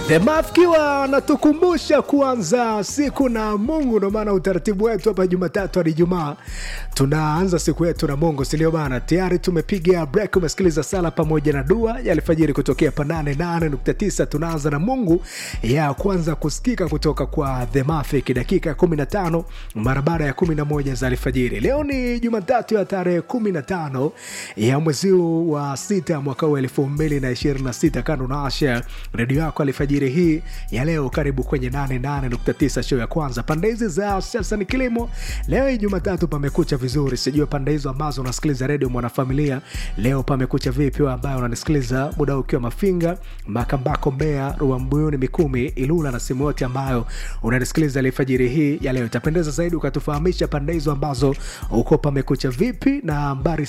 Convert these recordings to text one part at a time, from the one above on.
The Mafkiwa anatukumbusha kuanza siku na Mungu. Ndio maana utaratibu wetu hapa Jumatatu hadi Ijumaa tunaanza siku yetu na Mungu, si ndio bana? Tayari tumepiga break, umesikiliza sala pamoja na dua ya alfajiri kutokea pa 88.9. Tunaanza na Mungu ya kwanza kusikika kutoka kwa The Mafik dakika 15 mara baada ya 11 za alfajiri. Leo ni Jumatatu ya tarehe 15 ya mwezi wa sita mwaka huu 2026. Kando na Asha redio yako alfajiri hii ya leo, karibu kwenye 88.9 show ya kwanza pande hizi za sasa ni kilimo. Leo hii Jumatatu pamekucha vizuri, sijui pande hizo ambazo unasikiliza redio Mwanafamilia leo pamekucha vipi? Wewe ambayo unanisikiliza muda ukiwa Mafinga, Makambako, Mbeya, Ruambuyuni, Mikumi, Ilula na sehemu yote ambayo unanisikiliza alfajiri hii ya leo, itapendeza zaidi ukatufahamisha pande hizo ambazo uko pamekucha vipi, na nambari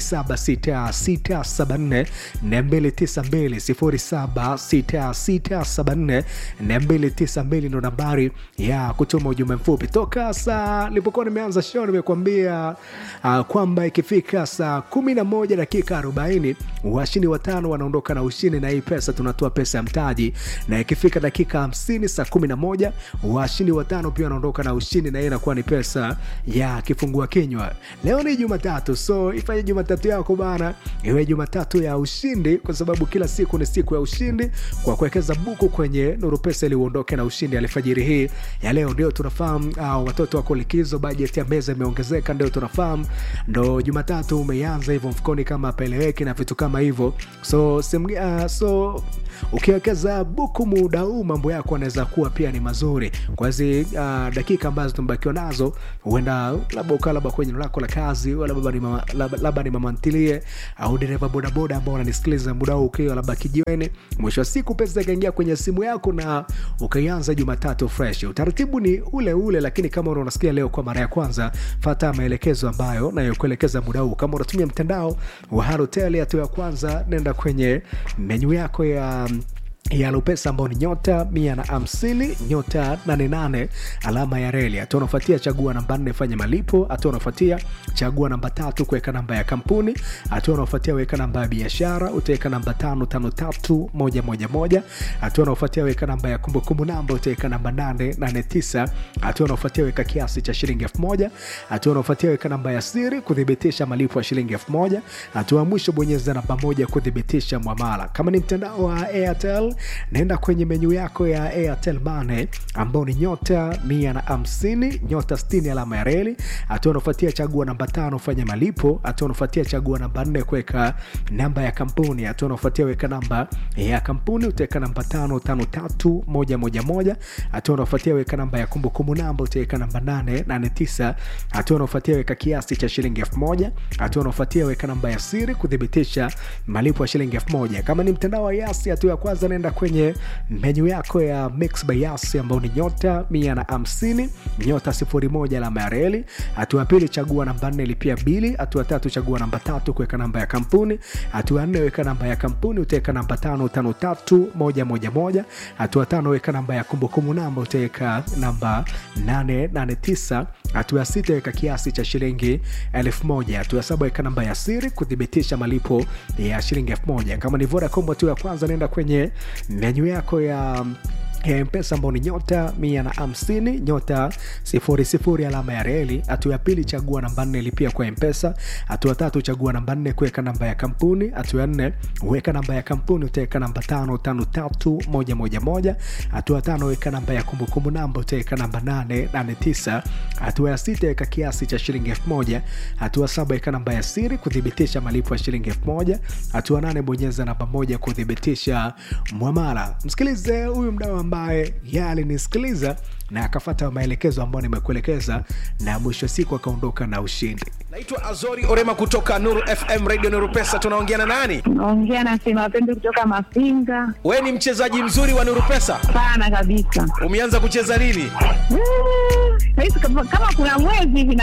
076674 292 076674 ndo nambari ya kutuma ujumbe mfupi. Toka saa nilipokuwa nimeanza show nimekuambia uh, kwamba ikifika saa 11 dakika 40 washindi watano wanaondoka na ushindi, na hii pesa tunatoa pesa ya mtaji, na ikifika dakika 50 saa 11 washindi watano pia wanaondoka na ushindi, na hii inakuwa ni pesa ya kifungua kinywa. Leo ni Jumatatu, so ifanye Jumatatu yako bana iwe Jumatatu ya ushindi, kwa sababu kila siku ni siku ya ushindi kwa kuwekeza buku kwenye Nuru Pesa ili uondoke na ushindi alfajiri hii ya leo. Ndio tunafahamu uh, watoto wako likizo, bajeti ya meza imeongezeka, ndio tunafahamu, ndo Jumatatu umeanza hivyo mfukoni kama peleweki na vitu kama hivyo, so sim, uh, so ukiwekeza buku muda huu mambo yako anaweza kuwa pia ni mazuri kwa hizi uh, dakika ambazo tumebakiwa nazo, huenda labda ukaa labda kwenye lako la kazi, labda ni mama, labda, labda ni mama ntilie au dereva bodaboda ambao unanisikiliza muda huu ukiwa labda kijiweni, mwisho wa siku pesa ikaingia kwenye simu yako na ukaianza Jumatatu fresh. Utaratibu ni ule ule, lakini kama unasikia leo kwa mara ya kwanza, fata maelekezo ambayo nayokuelekeza muda huu. Kama unatumia mtandao wa Halotel, hatua ya kwanza, nenda kwenye menyu yako ya ya Lupesa ambao ni nyota mia na hamsini nyota nane nane alama ya reli. Hatua unafuatia chagua namba nne fanya malipo. Hatua unafuatia chagua namba tatu kuweka namba ya kampuni. Hatua unafuatia weka namba ya biashara, utaweka namba tano tano tatu moja moja moja. Hatua unafuatia weka namba ya kumbukumbu namba, utaweka namba nane nane tisa. Hatua unafuatia weka kiasi cha shilingi elfu moja. Hatua unafuatia weka namba ya siri kuthibitisha malipo ya shilingi elfu moja. Hatua ya mwisho bonyeza namba moja kuthibitisha mwamala. Kama ni mtandao wa Airtel naenda kwenye menyu yako ya Airtel Money ambao ni nyota mia na hamsini nyota sitini alama ya reli. Hatua unafuatia chagua namba tano fanya malipo. Hatua unafuatia chagua namba nne kuweka namba ya kampuni. Hatua unafuatia weka namba ya kampuni utaweka namba tano tano tatu moja moja moja. Hatua unafuatia weka namba ya kumbukumbu namba utaweka namba nane nane tisa. Hatua unafuatia weka kiasi cha shilingi elfu moja. Hatua unafuatia weka namba ya siri kuthibitisha malipo ya shilingi elfu moja. Kama ni mtandao wa Yasi, hatua ya kwanza naenda kwenye menyu yako ya Mix by Yas ambao ni nyota mia na hamsini nyota sifuri moja alama ya reli. Hatua ya pili chagua namba nne lipia bili. Hatua tatu chagua namba tatu kuweka namba ya kampuni. Hatua nne weka namba ya kampuni utaweka namba tano tano tatu moja moja moja. Hatua tano weka namba ya kumbukumbu namba utaweka namba nane nane tisa. Hatua ya sita weka kiasi cha shilingi elfu moja. Hatua ya saba weka namba ya siri kuthibitisha malipo ya shilingi elfu moja. Kama ni Vodacom, hatua ya kwanza nenda kwenye menyu yako ya ya mpesa ambao ni nyota mia na hamsini nyota sifuri sifuri alama ya reli. Hatua ya pili chagua namba nne lipia kwa mpesa. Hatua tatu chagua namba nne kuweka namba ya kampuni. Hatua ya nne weka namba ya kampuni utaweka namba tano tano tatu moja moja moja. Hatua tano weka namba ya kumbukumbu namba utaweka namba nane nane tisa. Hatua ya sita weka kiasi cha shilingi elfu moja. Hatua saba weka namba ya siri kuthibitisha malipo ya shilingi elfu moja. Hatua nane bonyeza namba moja kuthibitisha mwamala. Msikilize huyu mdau ambaye yeye alinisikiliza na akafata maelekezo ambayo nimekuelekeza na mwisho siku akaondoka na ushindi. Naitwa Azori Orema kutoka Nuru FM Radio Nuru Pesa. Tunaongea na nani? Naongea na Sema Pendo kutoka Mafinga. Wewe ni mchezaji mzuri wa Nuru Pesa, Sana kabisa. umeanza kucheza lini? Mm, Saizi kama kama kuna mwezi hivi